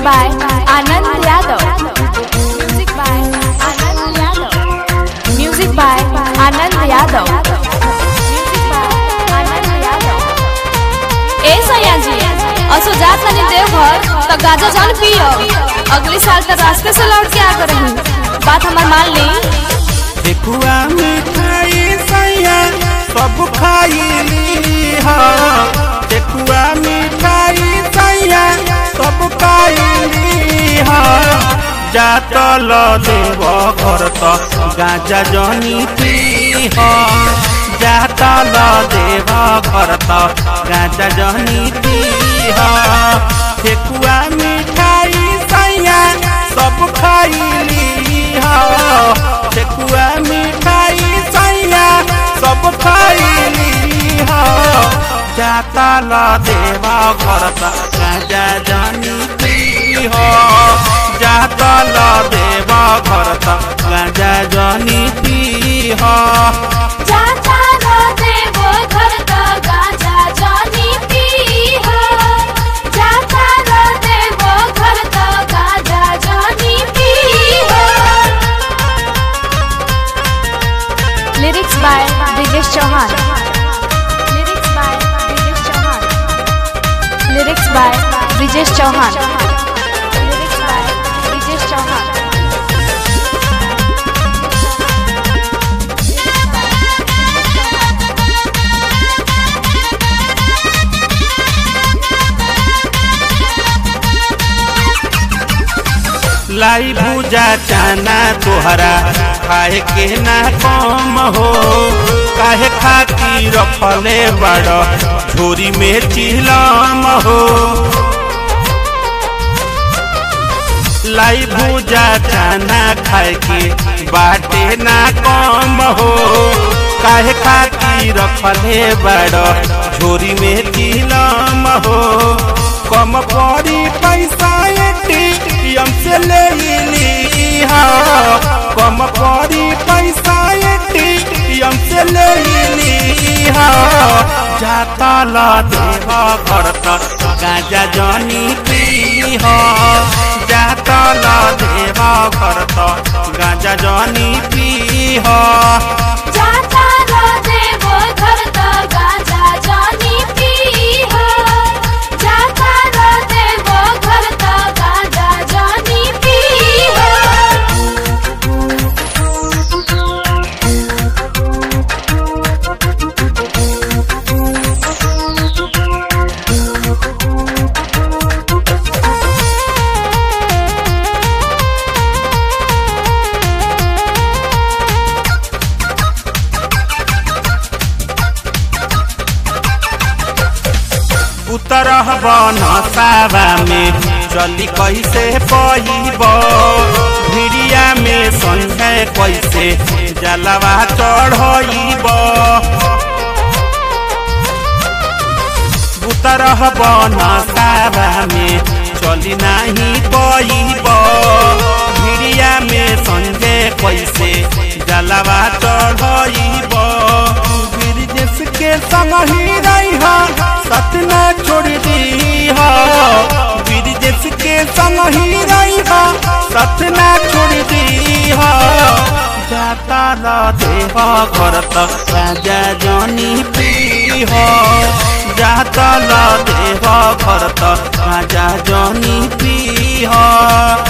by Anand Yadav. Music by Anand Yadav. Music by Anand Yadav. Music by Anand Yadav. ए सैया जी असो जात तनी देवघर त गाजा जल पियो अगले साल त रास्ते से लौट के आ रही बात हमार मान ली ठेकुआ मिठाई सैया सब खाइली हा ठेकुआ मिठाई सैया सब खाइली हा जातल देव घर त गाजा जनी पी हा जातल देव घर त गाजा जनी पी हा ठेकुआ मिठाई सैया सब खाइली हा ठेकुआ मिठाई सैया सब खाइली हा जाता ला देवा घर त गाजा जानी पी हो जाता ला देवा घर त गाजा जानी पी हो जाता रो देवो घर त गाजा जानी पी हो जाता रो देवो घर त गाजा जानी पी हो lyrics by Brijesh Chauhan lyrics by Brijesh Chauhan lyrics by Brijesh Chauhan lyrics by Brijesh Chauhan लाई भूजा चाना तोहरा खाए के ना कम हो काहे खाती रखले बड़ झोरी में चिलम हो लाई भूजा चाना खाए के बाटे ना कम हो काहे खाती रखले बड़ झोरी में चिलम हो कम पड़ी पैसा एटीएम से ले ली हा कम पड़ी पैसा एटीएम से ले ली हा जाता ला देवा घर त गाजा जनी पी हा जाता ला देवा घर त गाजा जनी पी हा जाता रो देवो घर त गाजा जानी पी हो जाता रो देवो घर त गाजा जानी पी हो उतरह बन सावा में चली कैसे पईब भिड़िया में संगे कैसे जलवा चढ़ब उतरह बन सावा में चली नाही पईब भिड़िया में संगे कैसे जलवा चढ़ब ब्रिजेश के संग ही रही सतना छोड़ दी हो ब्रिजेश के संग ही रही सतना छोड़ दी हो जाता ला देव घर त राजा जनी पी हो जाता ला देव घर त राजा जनी पी हो